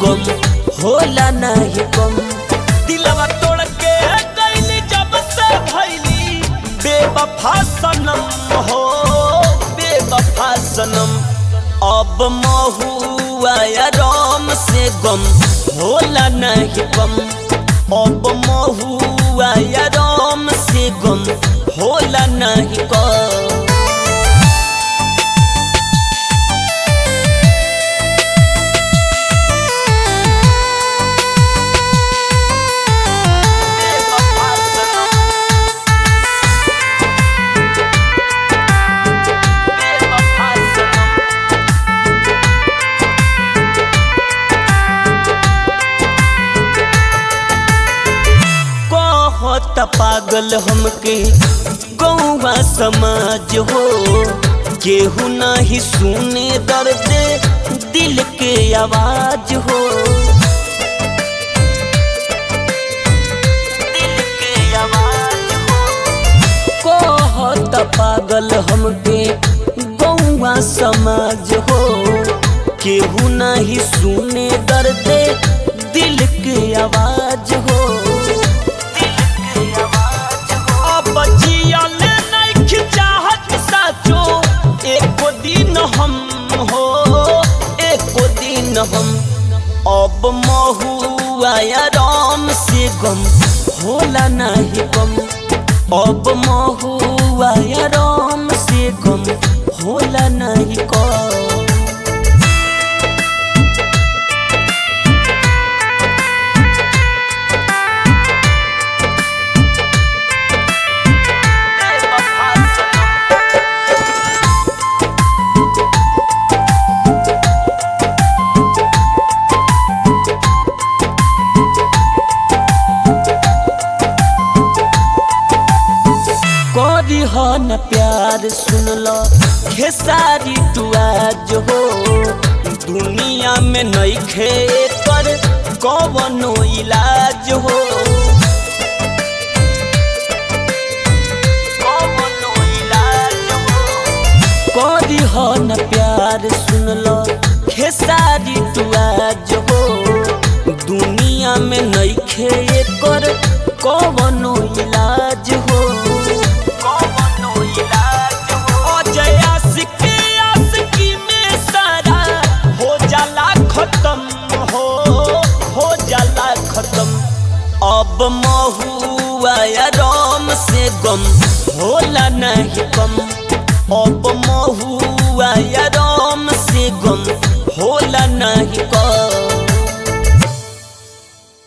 गम होला नहीं कम दिलवा तोड़ के गईली जब से भैली बेवफा सनम हो बेवफा सनम अब महुआ या राम से गम होला नहीं कम अब महुआ या राम से गम होला नहीं कम बेवफा सनम बेवफा सनम कहत पागल हमके गौवा समाज हो केहू नहीं सुने दर्द दिल के आवाज हो दिल के आवाज हो कहत पागल हमके गौवा समाज हो केहू नहीं सुने दर्द दिल के आवाज हो अब जियल नहीं चाहत साचो एको दिन हम हो एको दिन हम अब महुआ या राम से गम होला नहीं कम अब महुआ या राम से गम होला नहीं कम करी हो न प्यार सुन लो खेसारी टुआज हो दुनिया में नहीं खे कर कवनो इलाज हो कवनो इलाज हो करी हो न प्यार सुन लो खेसारी टुआज हो दुनिया में नहीं खे कर कवनो इलाज हो कवनो इलाज हो अजय आशिक आशिकी में सारा हो जाला खत्म हो हो जाला खत्म अब महुआ या राम से गम होला नहीं कम अब महुआ या